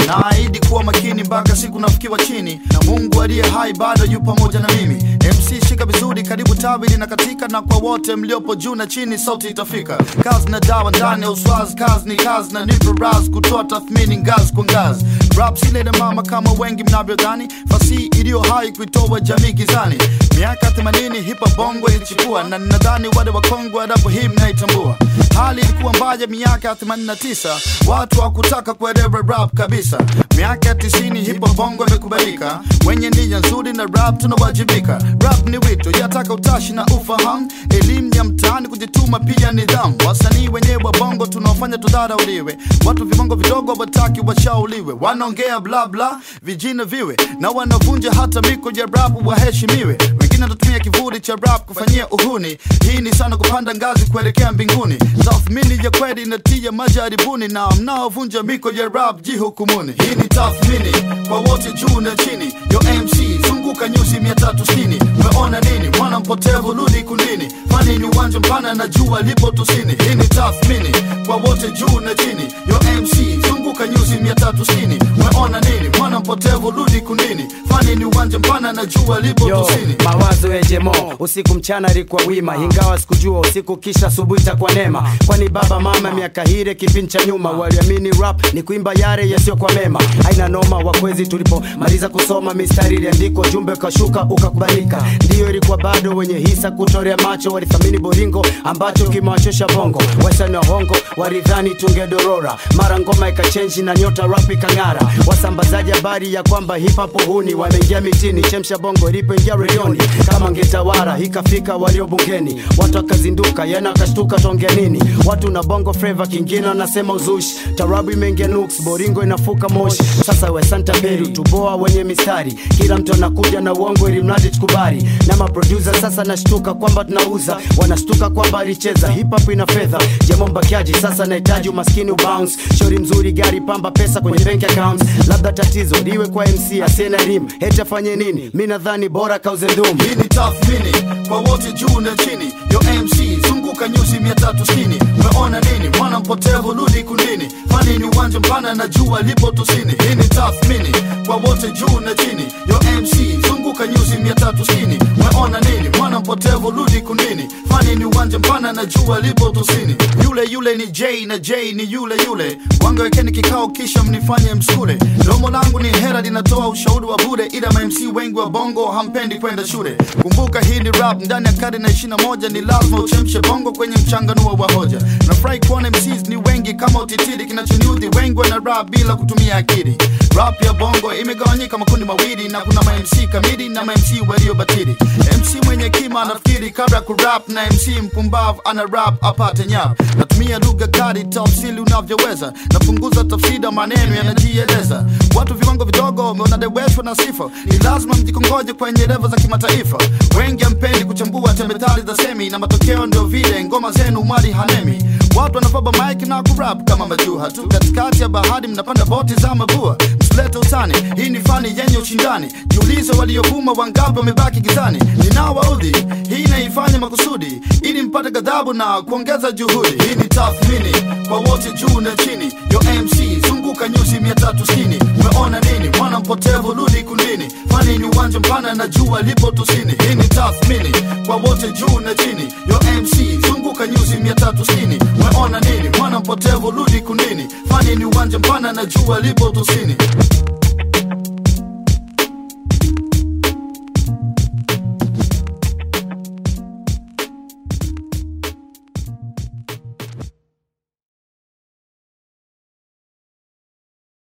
naahidi kuwa makini mpaka siku nafikiwa chini na mungu aliye hai bado yu pamoja na mimi mc shika vizuri karibu tawi linakatika na kwa wote mliopo juu na chini sauti itafika kazi na dawa ndani ya uswazi kazi ni kazi na nipo raz kutoa tathmini ngazi kwa ngazi rap sile na mama kama wengi mnavyodhani fasihi iliyo hai kuitoa jamii gizani miaka 80 hipa bongo ilichukua na nadhani wale wakongwe adapo hii mnaitambua hali ilikuwa mbaya miaka 89 watu hakutaka kuelewa rap kabisa miaka 90 hipo bongo imekubalika wenye nia nzuri na rap tunawajibika rap ni wito yataka utashi na ufahamu elimu ya mtaani kujituma pia nidhamu wasanii wenyewe wa bongo tunaofanya tudharauliwe watu vibongo vidogo wataki washauliwe wanaongea bla bla vijina viwe na wanavunja hata miko ya rap waheshimiwe wengine wanatumia kivuli cha rap kufanyia uhuni hii ni sana kupanda ngazi kuelekea mbinguni tathmini ya kweli inatia majaribuni na mnaovunja miko ya rap jihukumuni hii ni tathmini kwa wote juu na chini yo mc zunguka nyuzi 360 umeona nini mwana mpotevu rudi kundini fani ni uwanja mpana na jua lipo tusini hii ni tathmini kwa wote juu na chini yo mc zunguka nyuzi 360 umeona nini mwana mpotevu rudi kundini fani ni uwanja mpana na jua lipo Yo, tusini mawazo ya jemo usiku mchana ilikuwa wima ingawa sikujua usiku kisha asubuhi itakuwa neema kwani baba mama miaka hile kipindi cha nyuma waliamini rap ni kuimba yale yasiyo kwa mema haina noma wakwezi tulipomaliza kusoma mistari iliandikwa jumbe ukashuka ukakubalika ndiyo ilikuwa bado wenye hisa kutorea macho walithamini boringo ambacho kimewachosha bongo wasani wa hongo walidhani tungedorora mara ngoma ikachenji na nyota rap ikang'ara wasambazaji habari ya kwamba hip hop huni wameingia mitini chemsha bongo ilipoingia redioni kama ngetawara ikafika walio bungeni watu wakazinduka yana akashtuka tonge nini watu na bongo flava kingine wanasema uzushi tarabu imeingia nuks boringo inafuka moshi sasa we santa peru tuboa wenye mistari kila mtu anakuja na uongo ili mradi tukubali na maproducer sasa nashtuka kwamba tunauza wanashtuka kwamba alicheza hip hop ina fedha jemo mbakiaji sasa nahitaji umaskini ubounce shori mzuri gari pamba pesa kwenye bank accounts labda tatizo liwe kwa mc asiye elimu heti afanye nini mi nadhani bora kauze ndumu hii ni tathmini kwa wote juu na chini yo mc zunguka nyuzi 360 umeona nini mwana mpotevu rudi kundini fani ni uwanja mpana na jua lipo tusini hii ni tathmini kwa wote juu na chini yo mc zunguka nyuzi 360 umeona nini mwana mpotevu rudi kundini fani ni uwanja mpana na jua lipo tusini yule yule ni j na j ni yule yule wangawekeni kikao kisha mnifanye msule domo langu ni hera linatoa ushauri wa bure ila mamc wengi wa bongo hampendi kwenda shule kumbuka hii ni rap ndani ya karne na 21 ni lazima uchemshe bongo kwenye mchanganuo wa hoja nafurahi kuona mcs ni wengi kama utitiri kinachoniudhi wengi wana rap bila kutumia akili rap ya bongo imegawanyika makundi mawili na kuna mamc kamili na mamc waliobatili mc mwenye kima anafikiri kabla ya kurap na mc mpumbavu ana rap apate nyap natumia lugha kali tafsiri unavyoweza napunguza tafsida maneno yanajieleza watu viwango vidogo wanadeweshwa na sifa ni lazima mjikongoje kwenye levo za kimataifa wengi ampendi kuchambua tembetali za semi na matokeo ndio vile ngoma zenu mali hanemi watu wanafaba mike na kurap kama majuha tu katikati ya bahari mnapanda boti za mabua msilete utani hii ni fani yenye ushindani jiulize waliovuma wangapi wamebaki gizani ninawaudhi hii inaifanya makusudi ili mpate ghadhabu na kuongeza juhudi hii ni tathmini kwa wote juu na chini yo mc zunguka nyuzi 360 umeona nini mwana mpotevu rudi kundini fani ni uwanja mpana na jua lipo tusini hii ni tathmini kwa wote juu na chini yo mc zunguka nyuzi 360 umeona nini mwana mpotevu rudi kundini fani ni uwanja mpana na jua lipo tusini